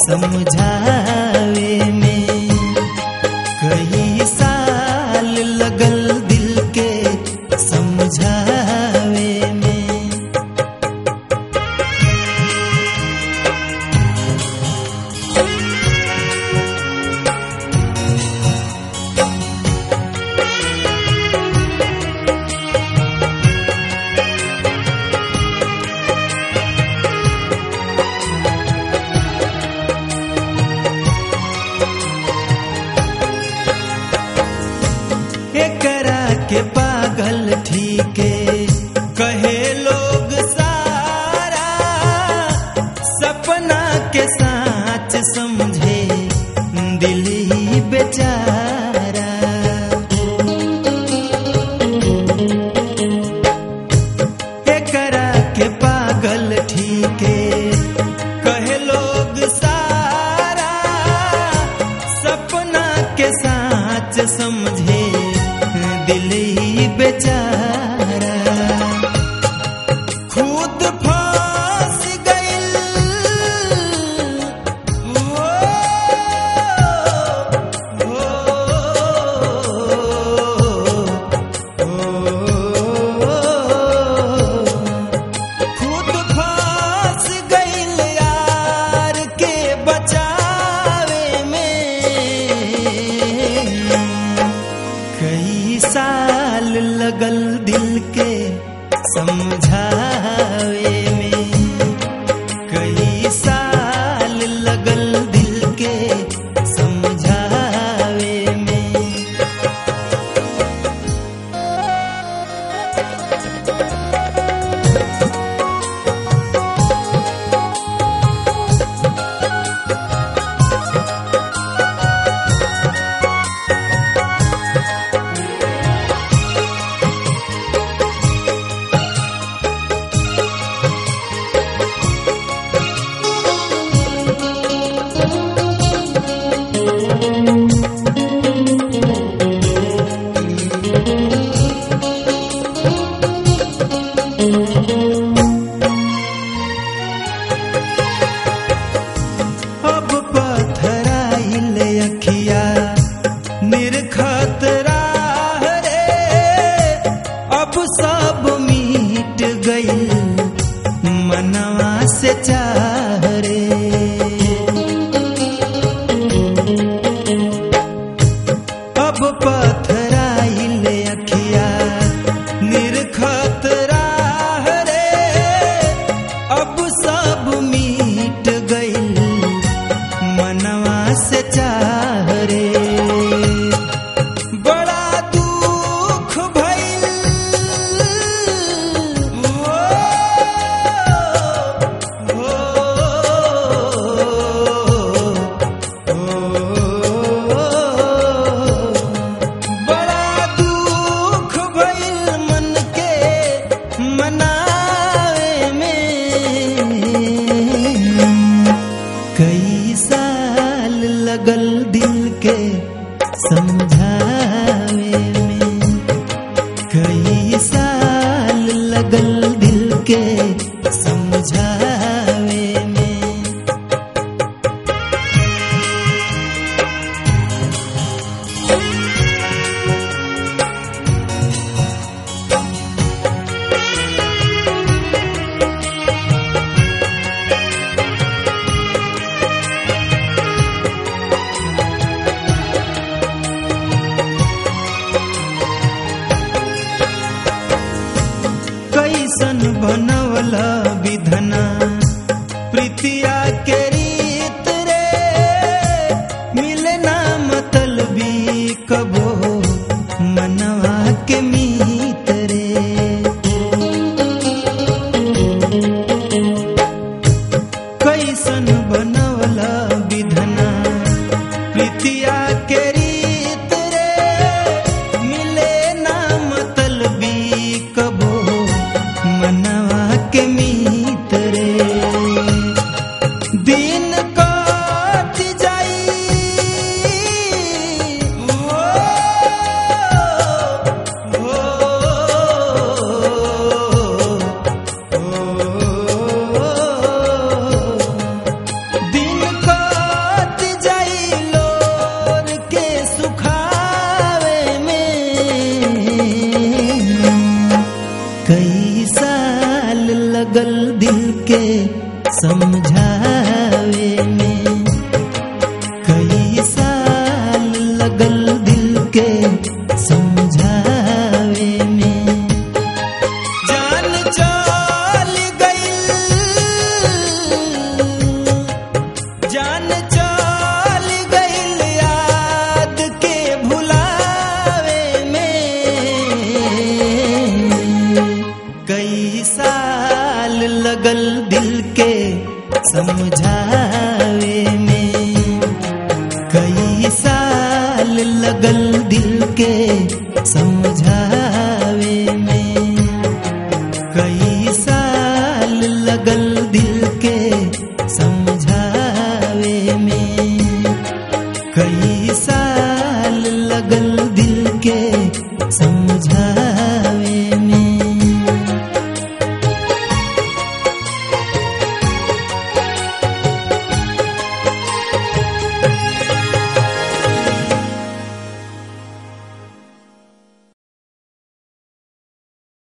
समझावे में कई साल लगल दिल के समझावे में एकरा के पागल ठीके कहे लोग सारा सपना के साच समझे दिल ही बेचारा एकरा के पागल ठीके कहे लोग सारा सपना के साच समझे दिल ही बेचारा खुद फांस गइल हो, हो, खुद फांस गइल यार के बचावे में कई साल लगल दिल के समझावे में कई साल लगल दिल के समझावे में अब पथराइल अखिया निर्खत राह रे अब सब मिट गइल मनवा से चाह रे अब पथराइल अखिया निर्खत राह रे अब सब मिट गइल मनवा से चाह रे बड़ा दुख भइल हो, हो, हो। बड़ा दुख भइल मन के मनावे में कई साल लगल दिल के समझावे में कई साल लगल दिल के समझावे में कैसन बनवल विधना प्रीतिया के रीत रे मिले ना मतलबी कबो मनवा के मीत रे कैसन बनवल विधना प्रीतिया के रीत रे मिले ना मतलबी कबो मनवा के मीत रे समझ